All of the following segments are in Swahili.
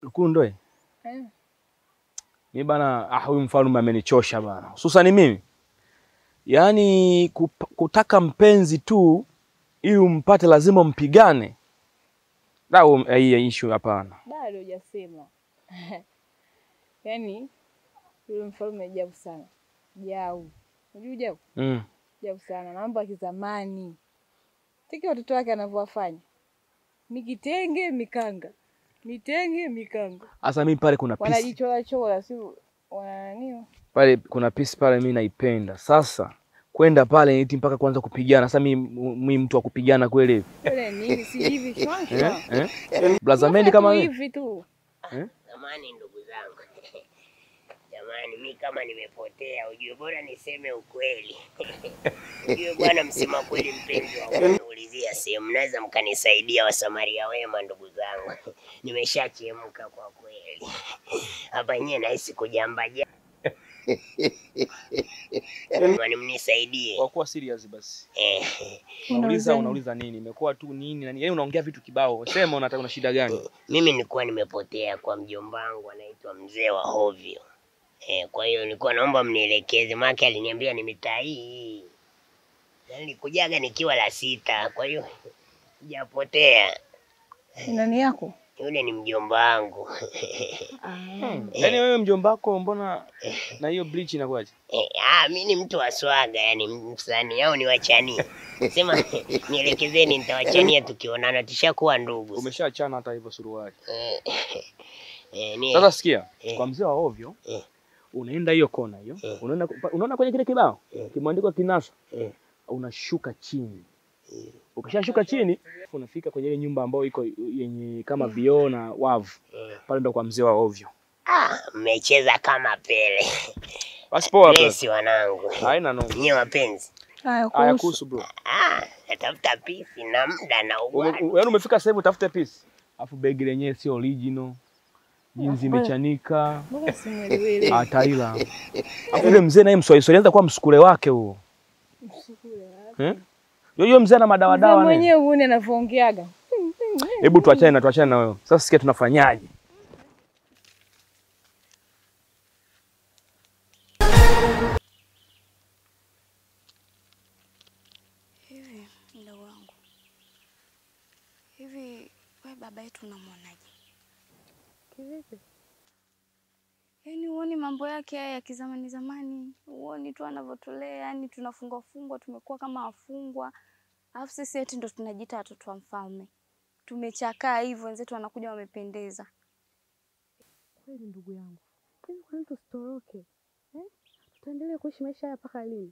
Lukundo eh. Eh. Mi bana, ah, huyu mfalme amenichosha bana, hususani mimi yaani kup, kutaka mpenzi tu ili umpate lazima mpigane. Da, um, eh, hii issue hapana. Bado hujasema. Yaani yule mfalme ajabu sana. Jau. Unajua jau? Mm. Ajabu sana. Na mambo ya kizamani. Tiki watoto wake anavyowafanya. Mikitenge mikanga. Mitenge mikanga. Sasa mimi pale kuna piece Wanajichora chora si wana nini? pale kuna piece pale mimi naipenda. Sasa kwenda pale eti mpaka kuanza kupigana. Sasa mimi mimi mtu wa kupigana kweli Yule nini si hivi shwa shwa. eh? eh? Blaza Mendi kama mimi. hivi tu. Jamani, ndugu zangu, jamani, mi kama nimepotea, ujue bora niseme ukweli. Ujue bwana, msema kweli, mpenzi wangu, naulizia sehemu, mnaweza mkanisaidia, wasamaria wema, ndugu zangu, nimeshachemka kwa kweli hapa, nyewe nahisi kujambaja. Jamani, mnisaidie Kwa kuwa serious basi. eh. Unauliza nini? unauliza nini? Imekuwa tu nini na nini? Yaani unaongea vitu kibao. Sema unataka una shida gani? Mimi nilikuwa nimepotea kwa mjomba wangu anaitwa mzee wa hovyo. Eh, kwa hiyo nilikuwa naomba mnielekeze, maana aliniambia ni mitaa hii. Na nilikujaga nikiwa la sita, kwa hiyo sijapotea. Nani yako? Yule ni mjomba wangu. Yaani wewe mjomba wako mbona na hiyo bleach inakuwaje? Eh, ah, mi ni mtu wa swaga, yani msanii au niwachanie. Sema nielekezeni, nitawachania tukionana, tushakuwa ndugu. Umeshaachana hata hivyo suruali. Eh, eh, ni- Sasa sikia, Eh. kwa mzee wa ovyo Eh. unaenda hiyo kona hiyo. Eh. Unaona unaona kwenye kile kibao Eh. kimeandikwa kinasa. Eh. Unashuka chini. Ukishashuka chini unafika kwenye ile nyumba ambayo iko yenye kama vioo na wavu. Eh. Pale ndo kwa mzee wa ovyo. Ah, mmecheza kama Pele. Basi poa bro. Bless wanangu. Haina noma. Nyie wapenzi. Haya Haya kuhusu. kuhusu bro. Ah, natafuta pisi na muda na Ume- ugwani. u- Yaani umefika sasa hivi utafute piece. Alafu begi lenyewe sio original. Jinsi Mbona- imechanika. Mbona simuelewi? Ataila. Alafu yule mzee naye mswahili Swahili anaweza kuwa msukule wake huo. Eh? Yoyo mzee ana madawa Mzee dawa naye. mwenyewe uone anavyoongeaga. Hebu tuachane na tuachane na wewe. Sasa sikia tunafanyaje? Hivi mdogo wangu, hivi we baba yetu unamwonaje? Kivipi? Yaani huoni mambo yake haya ya kizamani zamani, huoni tu anavyotulea, yani tunafungwa fungwa, tumekuwa kama wafungwa, alafu sisi eti ndo tunajiita watoto wa mfalme. Tumechakaa hivyo, wenzetu wanakuja wamependeza. Kweli ndugu yangu. Hivi kwa nini tusitoroke? Eh? Tutaendelea kuishi maisha haya mpaka lini?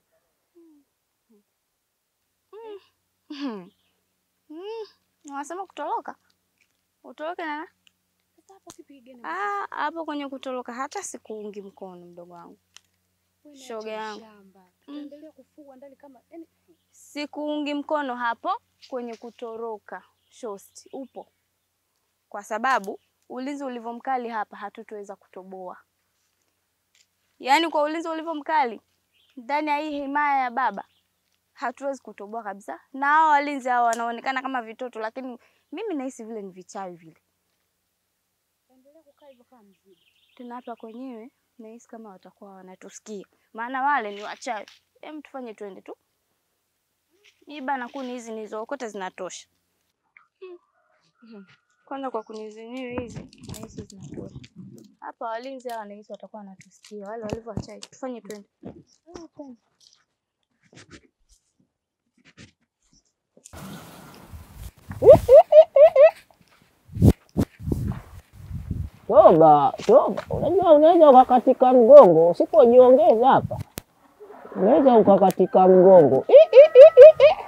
Mm. Unasema kutoroka? Utoroke na Sasa hapo kipigeni. Ah, hapo kwenye kutoroka hata sikuungi mkono mdogo wangu. shoga yangu. Tutaendelea kufugwa ndani kama yani Sikuungi mkono hapo kwenye kutoroka. Shosti, upo. Kwa sababu ulinzi ulivyo mkali hapa hatutoweza kutoboa. Yaani kwa ulinzi ulivyo mkali ndani ya hii himaya ya baba hatuwezi kutoboa kabisa. Na hao walinzi hao wanaonekana kama vitoto, lakini mimi nahisi vile ni vichawi vile. endelea kukaa hivyo kama mzigo. Tena hapa kwenyewe nahisi kama watakuwa wanatusikia, maana wale ni wachawi. Hem, tufanye twende tu. Hii bana, kuni hizi nilizookota zinatosha. Mhm. Kwanza kwa kuni zenyewe hizi nahisi zinatosha. Hapa walinzi hawa nahisi watakuwa wanatusikia, wale walivyo wachawi. Tufanye twende. Ah, twende. Toba, toba. Unajua unaweza ukakatika mgongo usipojiongeza hapa, unaweza ukakatika mgongo I, i, i, i, i.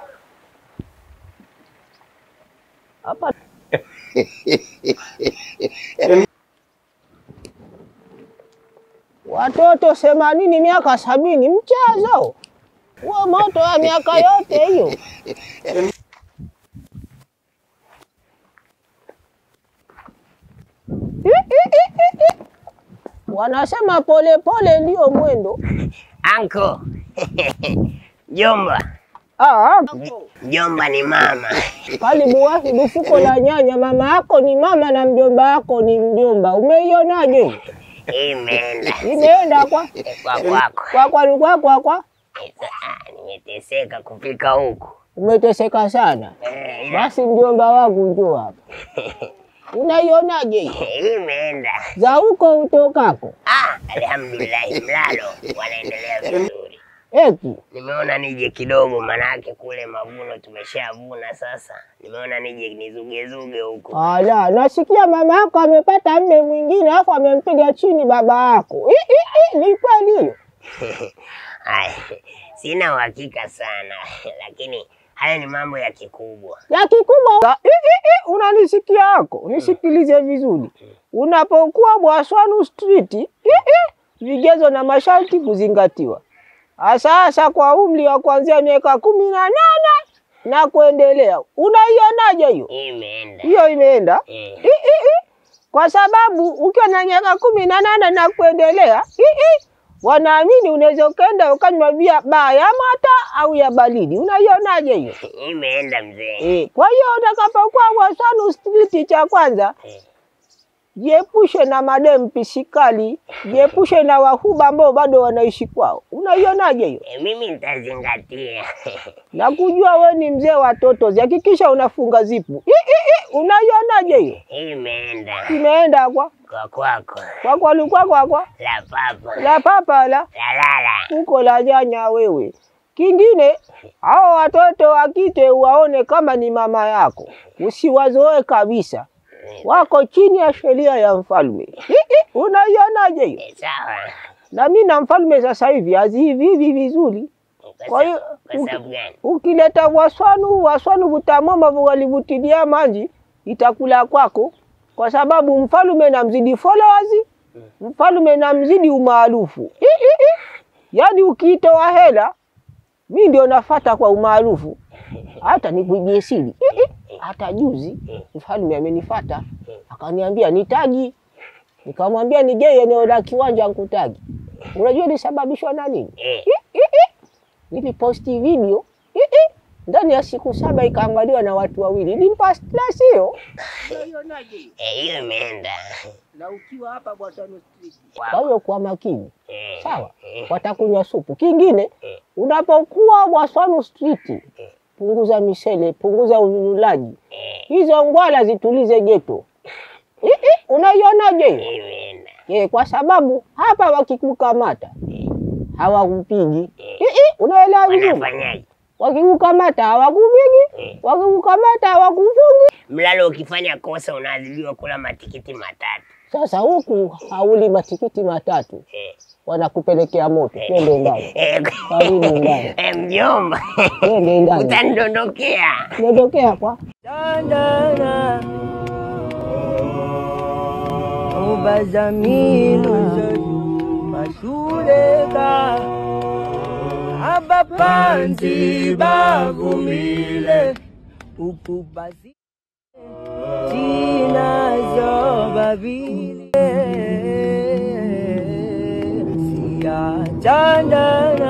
hapa watoto themanini miaka sabini mchezo huo, moto wa miaka yote hiyo. Wanasema polepole ndio mwendo. Anko. Jomba. Ah, Mjomba ni mama. Karibu Wahidu, fuko la nyanya. Mama yako ni mama na mjomba wako ni mjomba. Umeionaje hiyo? Hii imeenda Imeenda kwa kwa kwako. kwa kwa kwa kwa kwa. Sasa, ah, Nimeteseka kufika huku. Umeteseka sana. Eh, ila- Basi mjomba wangu njoo hapa. Unaionaje hiyo? Hii imeenda. Za huko utokako. Ah, alhamdulillah, mlalo wanaendelea vizuri. Eti Nimeona nije kidogo, manake kule mavuno tumeshavuna. Sasa nimeona nije nizugezuge huku. ala, nasikia mama yako amepata mme mwingine alafu amempiga chini baba yako. I, i, i, ni kweli hiyo? Haya, sina uhakika sana, lakini haya ni mambo ya kikubwa. ya kikubwa. I, i, i, unanisikia yako, nisikilize vizuri. Unapokuwa Bwaswanu Street, i, i, vigezo na masharti kuzingatiwa. Sasa kwa umri wa kuanzia miaka kumi na nane na kuendelea, unaionaje hiyo? Hii imeenda. Hiyo imeenda Eh, I, i, i. kwa sababu ukiwa na miaka kumi na nane na kuendelea i, i. wanaamini unaweza ukaenda ukanywa bia baa ya mata au ya baridi. Unaionaje hiyo? hii imeenda mzee. Eh, kwa hiyo utakapokuwa Bwaswanu Street, cha kwanza Eh, jiepushe na madem pisikali, jiepushe na wahuba ambao bado wanaishi kwao. Unaionaje hiyo? eh, mimi nitazingatia. Na kujua we ni mzee wa totozi, hakikisha unafunga zipu. I, i, i. Unaionaje hiyo? Hii imeenda Imeenda kwa kwa kwako. kwa kwa lukwa kwa kwa La papa la papa la la lala. uko la nyanya wewe. Kingine, hao watoto wa kike waone kama ni mama yako, usiwazoe kabisa, wako chini ya sheria ya mfalme. I, i, Unaionaje hiyo? Eh, Sawa. Na mimi na mfalme sasa hivi hazihivi hivi vizuri. Kwa Kwa hiyo sa- kwa sababu gani? ukileta waswanu waswanu vutamoma walivutilia manji itakula kwako, kwa sababu mfalume namzidi followers, mfalume namzidi umaarufu. I, i, i. Yaani ukiitoa hela mi ndio nafata kwa umaarufu, hata nikuibie siri. I, i. Hata juzi mfalume amenifata akaniambia nitagi, nikamwambia nije eneo la kiwanja nkutagi. Unajua ilisababishwa na nini? Eh, I, i, i. Niliposti video i, i. ndani ya siku saba ikaangaliwa na watu wawili. Nilimpa stress hiyo. eh, hiyo imeenda. Na ukiwa hapa Bwaswanu Street. Wow. Kwa hiyo kwa makini Eh, sawa, eh, watakunywa supu. Kingine, unapokuwa Bwaswanu Street, punguza misele, punguza ululaji, eh, hizo ngwala zitulize geto. I, i. Unaionaje hiyo? hii imeenda. Eh, kwa sababu hapa wakikukamata hawakupigi. I, i. Unaelewa vizuri? Wanafanyaje? wakikukamata hawakupigi, wakikukamata hawakufungi. Mlalo ukifanya kosa unaadhibiwa kula matikiti matatu. Sasa huku hauli matikiti matatu, Eh, wanakupelekea moto. Twende ndani, eh, Karibu ndani. eh, mjomba twende ndani, utanidondokea. nondokea kwa ubazamino mashuleka abapanzi bagumile ukubazi zinazo babile siyachandana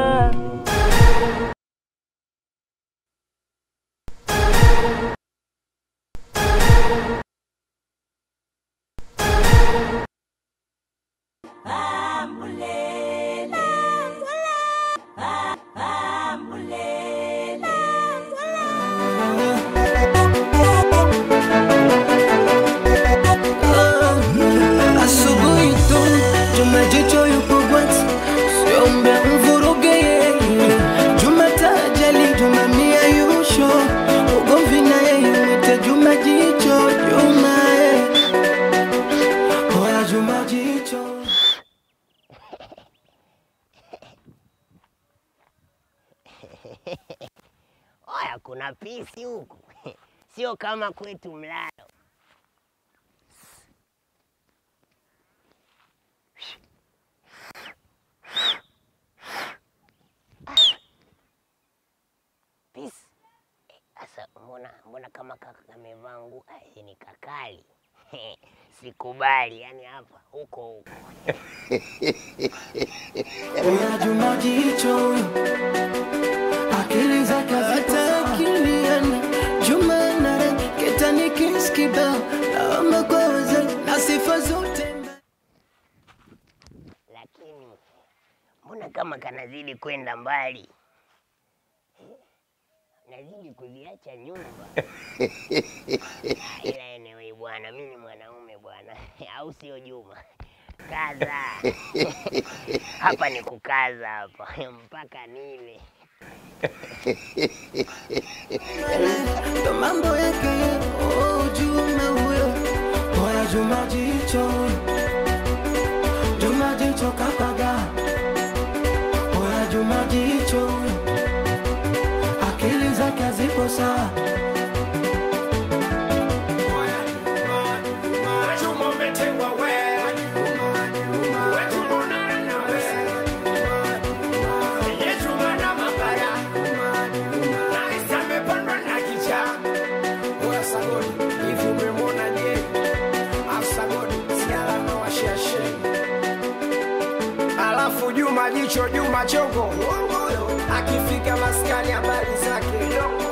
Asubuhi tu Jumajicho yupo bwati, siombe mvuruge yeye. Jumatajali Juma mia yusho, ugomvi na yeye mwite Juma jicho Juma eh. Oya Juma jicho Oya, kuna pisi huku, sio kama kwetu Mlalo. Pisi sasa, mbona mbona kama kaka kamevaa nguo Ai, ni kakali sikubali, yani hapa huko huko Oya Juma jicho akili zake hata akili mbona kama kanazidi kwenda mbali, nazidi kuziacha nyumba. Ah, Ila anyway bwana, mimi ni mwanaume bwana, au sio Juma? Kaza hapa ni kukaza hapa mpaka nile. ndo mambo yake oh, Juma huyo oya Juma jicho Juma jicho kapaga oya Juma jicho huyo akili zake hazipo sawa Alafu Juma jicho Juma chongo akifika maskani habari zake